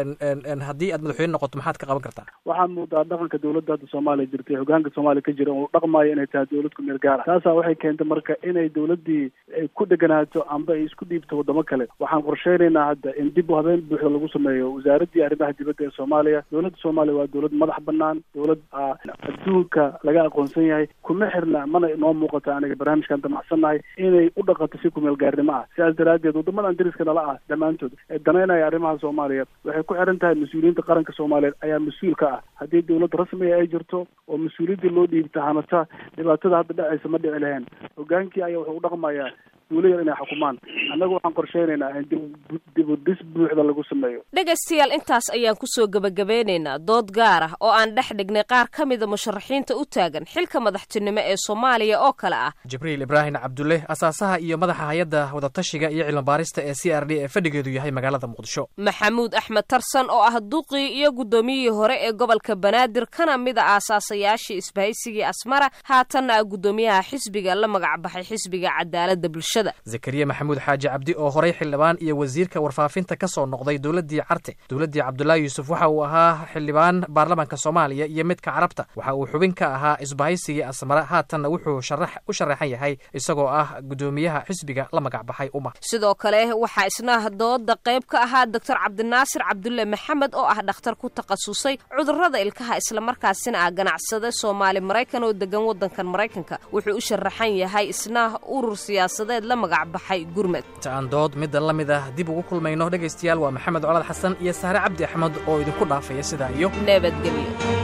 haddii aad madaxweyne noqoto maxaad ka qaban kartaa waxaa muudaa dhaqanka dowladda hadda soomaaliya jirtay hogaanka soomaaliya ka jira uu dhaqmaayo inay tahay dowlad ku meel gaara taasaa waxay keentay marka inay dowladdii ay ku dheganaato amba ay isku dhiibto waddamo kale waxaan qorsheynaynaa hadda in dib u habeen buuxda lagu sameeyo wasaaraddii arrimaha dibadda ee soomaaliya dowladda soomaaliya waa dowlad madax banaan dowlad adduunka laga aqoonsan yahay kuma xirna mana inoo muuqata aniga barnaamijkan damacsannahay inay u dhaqanto si kumeel gaarnimo ah sidaas daraaddeed waddamadan dariska nala ah dhammaantood ee danaynaya arrimaha soomaaliya waxay ku xiran tahay mas-uuliyiinta qaranka soomaaliyeed ayaa mas-uul ka ah haddii dowlad rasmiga ay jirto oo mas-uuliyaddii loo dhiibta hanata dhibaatada hadda dhacaysa ma dhici lahayn hogaankii ayaa wuxuu u dhaqmayaa duulayar inay xukumaan annagu waxaan qorsheynaynaa in dib u dhis buuxda lagu sameeyo dhegaystayaal intaas ayaan kusoo gebagabeynaynaa dood gaar ah oo aan dhex dhignay qaar ka mida musharaxiinta u taagan xilka madaxtinimo ee soomaaliya oo kale ah jibriil ibraahim cabdulle asaasaha iyo madaxa hay-adda wadatashiga iyo cilmibaarista ee c r d ee fadhigeedu yahay magaalada muqdisho maxamuud axmed tarsan oo ah duqii iyo guddoomiyihii hore ee gobolka banaadir kana mid a aasaasayaashii isbahaysigii asmara haatanna ah guddoomiyaha xisbiga la magacbaxay xisbiga cadaaladda bulshada zakariya maxamuud xaaji cabdi oo horay xildhibaan iyo wasiirka warfaafinta ka soo noqday dowladdii carte dowladdii cabdulaahi yuusuf waxa uu ahaa xildhibaan baarlamaanka soomaaliya iyo midka carabta waxa uu xubin ka ahaa isbahaysigii asmara haatanna wuxuu u sharaxan yahay isagoo ah guddoomiyaha xisbiga la magacbaxay uma sidoo kale waxaa isna dooda qayb ka ahaa doctor cabdinaasir cabdulle maxamed oo ah dhakhtar ku takhasusay cudurrada ilkaha islamarkaasina ah ganacsade soomaali maraykan oo degan waddankan maraykanka wuxuu u sharaxan yahay isna urur siyaasadeed la magacbaxay gurmed inta aan dood midda la mid ah dib ugu kulmayno dhegaystayaal waa maxamed colaad xasan iyo saare cabdi axmed oo idinku dhaafaya sidaa iyo nabadgelyo